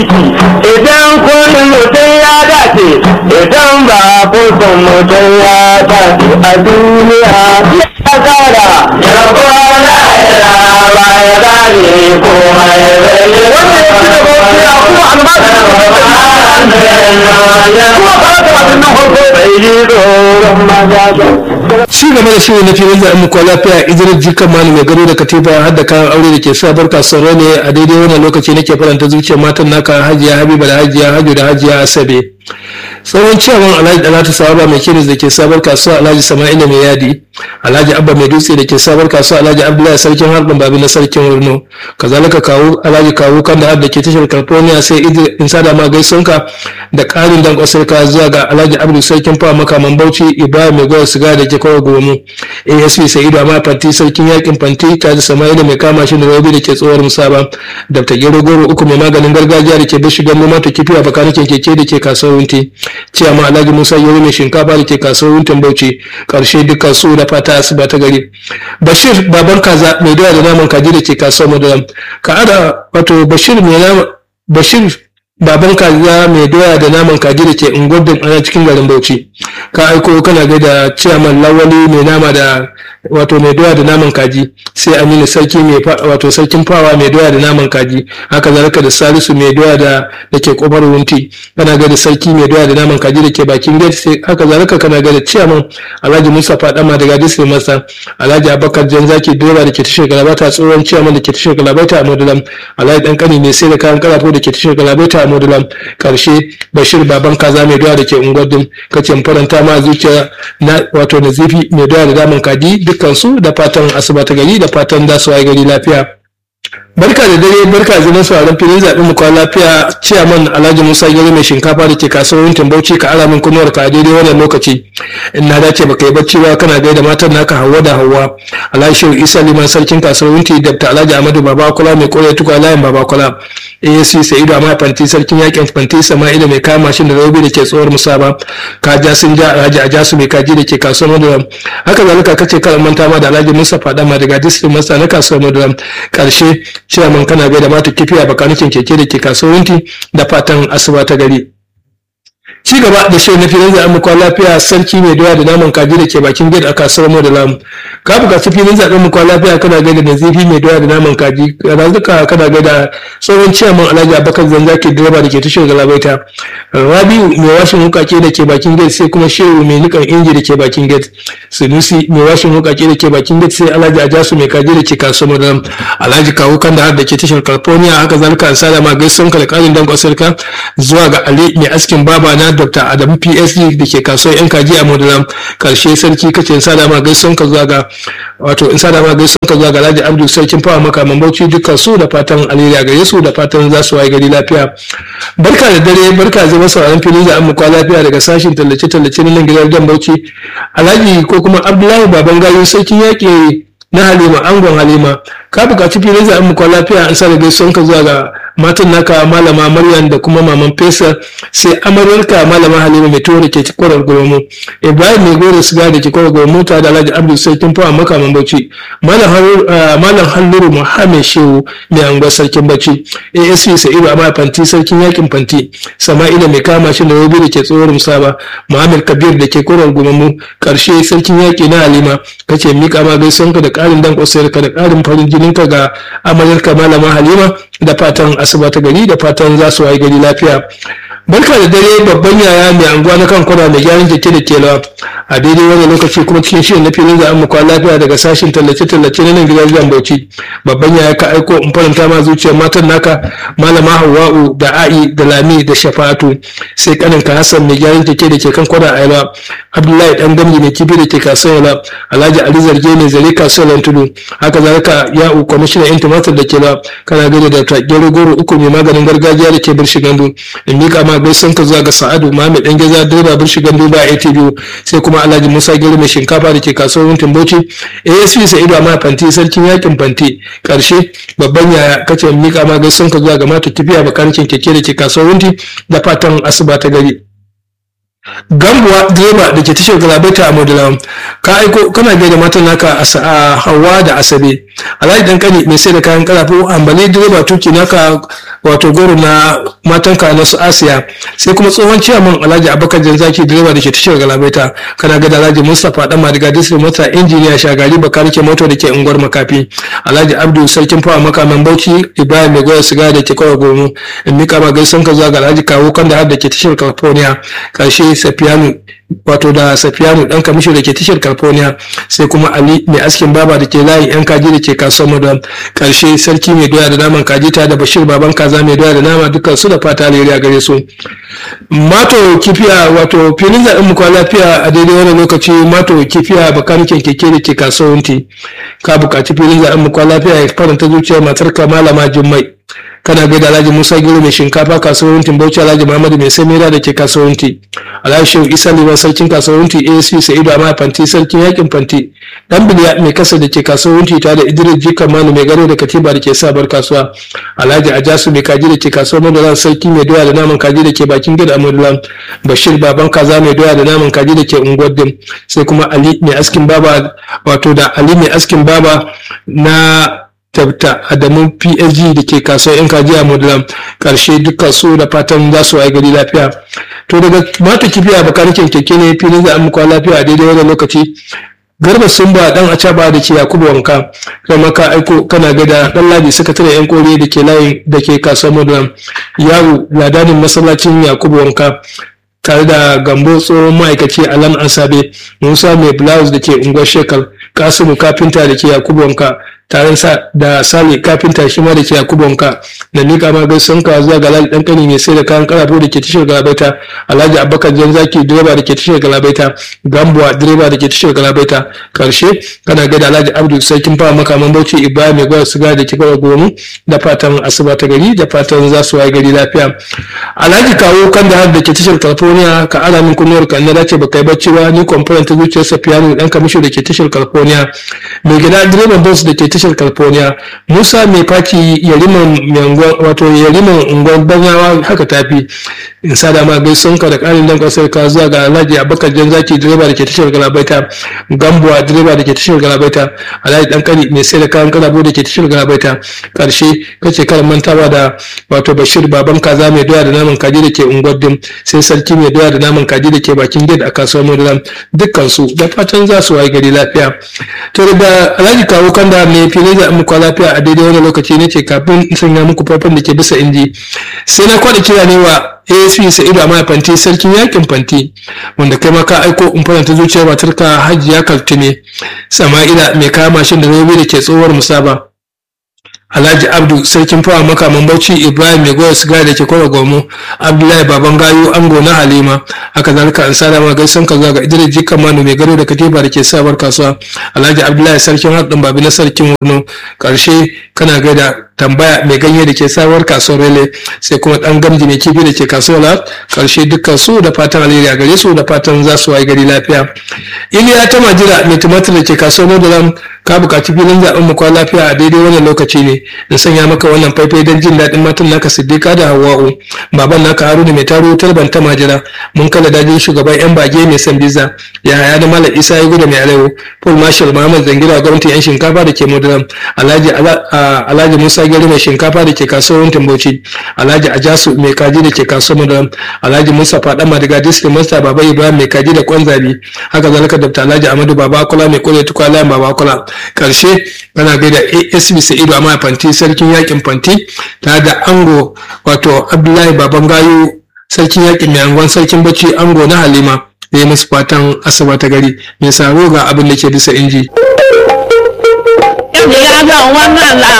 aiki idan kun mutum ya dace idan ba kun mutum ya dace a duniya ya kara ya kwana ya ba ya gane komai wannan shi da bauchi a kuma albashi kuma ba ta abin nan farko bai yi tsoron maza ci gaba da shirin na filin zaɓen muku lafiya idris jikan mani mai gado da katifa har da kayan aure da ke sa barka sauro ne a daidai wannan lokaci nake faranta zuciyar matan naka hajiya habiba da hajiya hajo da hajiya asabe tsohon ciyawan alhaji dalatu sawaba mai kiris da ke sabar kasuwa alhaji sama'ila mai yadi alhaji abba mai dutse da ke sabar kasuwa alhaji abdullahi sarkin harbin babi na sarkin wurno kazalika kawo alhaji kawo kan da da ke tashar california sai idris in sada ma gaisonka da karin dan kwasarka zuwa ga alhaji abdu sarkin fawa makaman bauchi ibrahim mai gwar siga da ke kawai gomu asp sa'idu amma fanti sarkin yakin fanti ta da sama'ila mai kama shi da rabi da ke tsohuwar musaba dr gero goro uku mai maganin gargajiya da ke bishi gando mata kifi a bakanikin keke da ke kasuwar wunti ciyama alhaji musa yau mai shinkafa da ke kasuwar wuntin bauchi karshe dukkan su da fata asuba ta gari bashir baban kaza mai doya da naman kaji da ke kasuwar madaram ka ada wato bashir mai nama bashir baban kaza mai doya da naman kaji da ke unguwar ana cikin garin bauchi ka aiko kana gaida ciyaman lawali mai nama da wato mai doya da naman kaji sai aminu sarki mai wato sarkin fawa mai doya da naman kaji haka zalika da salisu mai doya da da ke kofar wunti kana ga da sarki mai doya da naman kaji da ke bakin gate sai haka zalika kana ga da ciyaman alhaji musa fadama daga disney masa alhaji abakar janzaki direba da ke tashar galabata tsohon ciyaman da ke tashar galabata a modulam alhaji dan kani mai sai da kayan karafo da ke tashar galabata a modulam karshe bashir baban kaza mai doya da ke unguwar din kace faranta ma zuciya na wato nazifi mai doya da naman kaji dukkansu da fatan asuba ta gari da fatan za su waye gari lafiya barka da dare barka da nan sauraron filin zaɓen mu kwan lafiya ciyaman alhaji musa gari mai shinkafa da ke kasuwar wuntin bauchi ka ara min kunuwar ka a daidai wannan lokaci in na dace baka yi bacci ba kana gaida matan naka hawa da hawa alhaji shehu isa liman sarkin kasuwar wunti dr alhaji amadu babakula mai kore tukwa layin babakula asc sa'idu amma fanti sarkin yakin fanti sama'ila mai kama mashin da rabi da ke tsohuwar musaba ka ja sun ja alhaji a jasu mai kaji da ke kasuwar maduram haka zalika kace kar manta ma da alhaji musa fadama daga district masa na kasuwar maduram karshe ciyaman kana bai da mata kifi a bakanikin keke da ke kasuwanci da fatan asuba ta gari ci gaba da shirin na filin zaɓen mukwa lafiya sarki mai doya da naman kaji da ke bakin gate a kasuwar mu da lamu ka buƙaci filin zaɓen mukwa lafiya kana gaida da zafi mai doya da naman kaji razuka kana gaida tsohon ciyaman alhaji abakar zanzaki direba da ke tashar galabaita rabiu mai washin wukake da ke bakin gate sai kuma shehu mai nikan inji da ke bakin gate sunusi mai washin wukake da ke bakin gate sai alhaji ajasu mai kaji da ke kasuwar mu da lamu alhaji kawo kan da da ke tashar california haka zalika an sada ma gaisuwan ka da ƙarin dan kwasarka zuwa ga ali mai askin baba na dr adamu psd da ke kasuwar yan kaji a modulam karshe sarki kace in sada ma gaisuwan ka zuwa ga wato in sada ma gaisuwan ka zuwa ga alhaji abdul sarkin fawa makaman bauchi dukkan su da fatan alheri a gare su da fatan za su waye gari lafiya barka da dare barka zai masa ran fili da amma lafiya daga sashin tallace tallace na nan gidan dan bauchi alhaji ko kuma abdullahi baban gayo sarkin yaƙi na halima angon halima ka buƙaci filin zaɓen mu lafiya an sa da gaisuwan ka zuwa ga matan naka malama maryam da kuma maman fesa sai amaryarka malama halima mai tuwo da ke kwarar goromo ibrahim mai goro siga da ke kwarar goromo ta da alhaji abdul sarkin fawa makaman bauchi malam halluru muhammed shehu mai anguwar sarkin bauchi asp sa'idu amma fanti sarkin yakin fanti sama'ila mai kama shi da robi da ke tsohuwar musaba muhammad kabir da ke kwarar goromo karshe sarkin yaki na halima kace mika ma gaisuwanka da ƙarin dan ka da ƙarin farin jininka ga amaryarka malama halima da fatan asuba ta gari da fatan za su wayi gari lafiya barka da dare babban yaya mai anguwa na kan kwana mai gyaran keke da kelawa a daidai wani lokaci kuma cikin shirin na filin za mu kwana lafiya daga sashin tallace-tallace na nan gidan gidan bauchi babban yaya ka aiko in faranta ma zuciyar matan naka malama hawa'u da a'i da lami da shafa'atu sai kaninka hassan mai gyaran keke da ke kan kwana a yalwa abdullahi dan gamji mai kifi da ke kasuwar yalwa alhaji ali zarge ne zare kasuwar tudu haka zalika ya'u kwamishinan yan tumatir da ke ba kana gani da gero goro uku mai maganin gargajiya da ke birshi gandu in mika ma gaisan ka zuwa ga sa'adu muhammed dan geza direba birshi gandu ba atv sai kuma alhaji musa gero mai shinkafa da ke kasuwar wuntin bauchi asp sa'idu amma fanti sarkin yakin fanti karshe babban yaya kace in mika ma gaisan ka zuwa ga mata tafiya bakarikin keke da ke kasuwar wunti da fatan asuba ta gari gambuwa direba da ke tashar galabaita a modulawan ka aiko kana gaida matan naka a hawa da asabe alhaji dan kani mai sai da kayan karafu ambali direba tuki naka wato goro na matanka na su asiya sai kuma tsohon ciyaman alhaji abubakar janzaki direba da ke tashar galabaita kana ga da alhaji mustapha dan madiga district mota injiniya shagari bakari ke moto da ke unguwar makafi alhaji abdu sarkin fawa makaman bauchi ibrahim mai goya siga da ke kawai gomu in mika ma gaisan ka zuwa ga alhaji kawo kan da har da ke tashar california karshe safiyanu wato da safiyanu dan kamisho da ke tashar california sai kuma ali mai askin baba da ke layin yan kaji da ke kasuwar madam karshe sarki mai doya da naman kaji ta da bashir baban kaza mai doya da nama dukkan su da fata alheri a gare su mato kifiya wato filin zaɓen mu kwa lafiya a daidai wani lokaci mato kifiya bakanikin keke da ke kasuwar wunti ka buƙaci filin zaɓen mu kwa lafiya ya faranta zuciyar matar ka malama jummai kana gaida alhaji musa giro mai shinkafa kasuwanci bauchi alhaji muhammadu mai samira da ke kasuwanci alhaji shehu isa liban sarkin kasuwanci asp sa'idu amma fanti sarkin yakin fanti dan biliya mai kasa da ke kasuwanci tare da idris jikan manu mai garo da katiba da ke sabar kasuwa alhaji ajasu mai kaji da ke kasuwar madulan sarki mai doya da naman kaji da ke bakin gida madulan bashir baban kaza mai doya da naman kaji da ke unguwar dim sai kuma ali mai askin baba wato da ali mai askin baba na tabta adamu psg da ke kasuwar yan kaji a modulam karshe dukkan su da fatan za su waye gari lafiya to daga mata kifiya bakarikin keke ne filin za a muku lafiya a daidai wannan lokaci garba sun ba dan acaba da ke yakubu wanka kuma ka aiko kana gada dan ladi sakatare yan kore da ke layin da ke kasuwar modulam yaro ladanin masallacin yakubu wanka tare da gambo tsohon ma'aikaci alam asabe musa mai blouse da ke unguwar shekar kasimu kafinta da ke yakubu wanka tare da sale kafinta shi ma da ke yakubonka da mika ma gaisun ka zuwa ga alhaji dan kani mai sai da kayan karafo da ke tashar galabaita alhaji abubakar janzaki direba da ke tashar galabaita gambuwa direba da ke tashar galabaita karshe kana gaida alhaji abdu sarkin fawa makaman bauchi ibrahim mai gwada siga da ke gwada gomu da fatan asuba ta gari da fatan za su waye gari lafiya alhaji kawo kan da har da ke tashar california ka ara min kunnuwar ka na dace baka yi bacci ba ni kwamfuran ta zuciyar safiyanu dan kamisho da ke tashar california mai gida direban bus da ke tashar california musa mai faci yariman wato yariman unguwar banyawa haka tafi in sa da ma gaison ka da karin dan kasar ka zuwa ga alhaji abubakar jan zaki direba da ke tashar galabaita gambuwa direba da ke tashar galabaita alhaji dan kani mai sai da kayan kalabo da ke tashar galabaita karshe kace karan mantawa da wato bashir baban kaza mai doya da naman kaji da ke unguwar dim sai sarki mai doya da naman kaji da ke bakin gate a kasuwar madulam dukkan su da fatan za su waye gari lafiya to da alhaji kawo kanda mai filin da muku lafiya a daidai wani lokaci ne ce kafin in sanya muku farfan da ke bisa inji sai na kwada kira ne wa asp sa'idu amma fanti sarkin yakin fanti wanda kai ma ka aiko in faranta zuciyar matarka hajiya kaltume sama'ila mai kama mashin da zobe da ke tsohuwar musaba Alhaji Abdu sarkin fawa makaman Bauchi Ibrahim mai goya sigari da ke kwara gomo Abdullahi baban gayu ango na Halima haka zalika an sada ma gaisan ka zuwa ga Idris Jikan Manu mai gado da katiba da ke sabar kasuwa Alhaji Abdullahi sarkin haɗin babi na sarkin Wurno karshe kana gaida tambaya mai ganye da ke sabuwar kasuwar rele sai kuma dan gamji mai kifi da ke kasuwar karshe dukkan su da fatan alheri a gare su da fatan za su wayi gari lafiya iliya ta majira mai tumatir da ke kasuwar nodalam ka buƙaci filin zaɓen mu kwan lafiya a daidai wannan lokaci ne da sanya maka wannan faifai don jin daɗin matan naka siddika da hawa'u baban naka haruna mai taro talban ta majira mun kala dajin shugaban yan bage mai san biza ya haya da malam isa ya gudu mai arewa paul marshal muhammad zangira gwamnatin yan shinkafa da ke modalam alhaji alhaji musa gari mai shinkafa da ke kasuwar tambauci alhaji ajasu mai kaji da ke kasuwar madaram alhaji musa fada madiga district master baba ibrahim mai kaji da kwan zabi haka zalika dr alhaji amadu baba akola mai kore tukwa layan baba akola karshe kana gaida asb sa'idu amma fanti sarkin yakin fanti tare da ango wato abdullahi baban gayu sarkin yakin mai angon sarkin bacci ango na halima da ya musu fatan asaba ta gari mai saro ga abin da ke bisa inji. Ya ga wannan